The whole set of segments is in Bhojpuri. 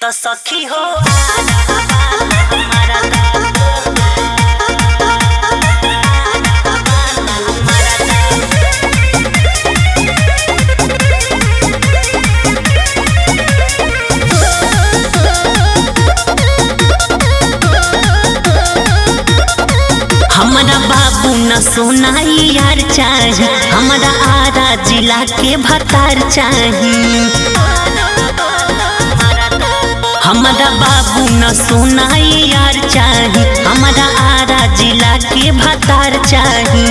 तो सखी हो हमारा हमारा बाबू न सोनाई यार चाही हमारा आरा जिला के भतार चाही हमारा बाबू न सोनाई यार चाही हमारा आरा जिला के भतार चाही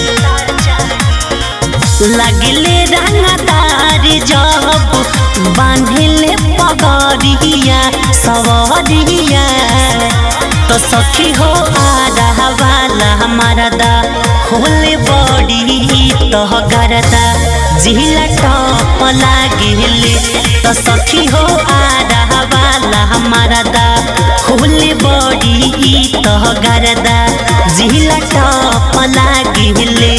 लगले रंगदार जब बांधले पगड़िया सवरिया तो सखी हो आधा वाला हमारा दा होले बड़ी तो गरदा जिला टॉप लागेले तो सखी हो आधा वाला हमारा दा होले बड़ी तो गरदा जिला टॉप लागेले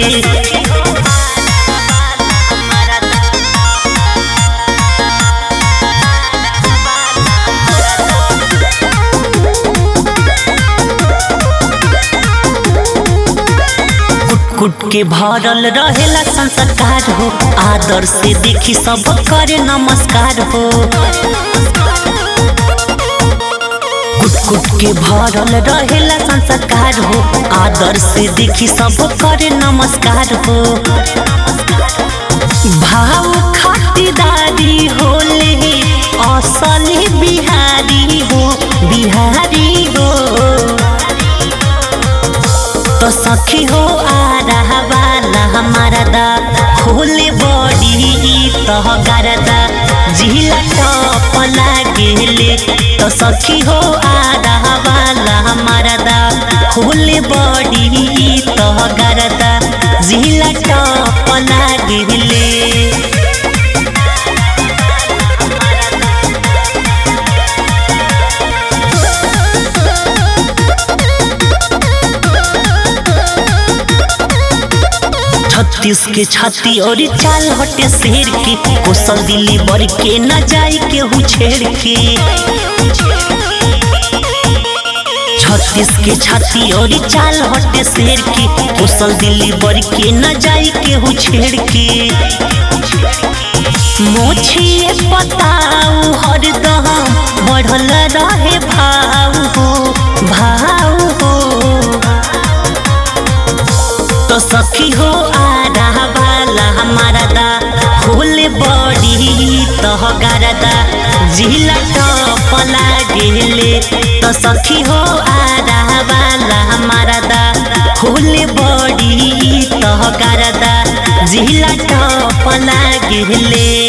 कुट के भरल रहेला संस्कार हो आदर से देखी सब करे नमस्कार हो कुट कुट के भरल रहेला संस्कार हो आदर से देखी सब करे नमस्कार हो भाव खातिरदारी होले असली बिहारी हो बिहारी हो तो सखी हो आ रहा वाला हमारा दा होले बड़ी तो गरदा जिला टॉप लागेले तो सखी हो आ रहा वाला हमारा दा होले बड़ी तो गरदा जिला टॉप लागेले छत्तीस के छाती और चाल हटे शेर के कोसल दिल्ली बर के न जाई के हु छेड़ के छत्तीस के छाती और चाल हटे शेर के कोसल दिल्ली बर के न जाई के हु छेड़ के मोछिए पताऊ हरदम बढ़ल रहे भाव हो भाव हो तो सखी हो आ रहा वाला हमारा दा होले बड़ी तो गरदा जिला टॉप लागेले तो सखी हो आ रहा वाला हमारा दा होले बड़ी तो गरदा जिला टॉप लागेले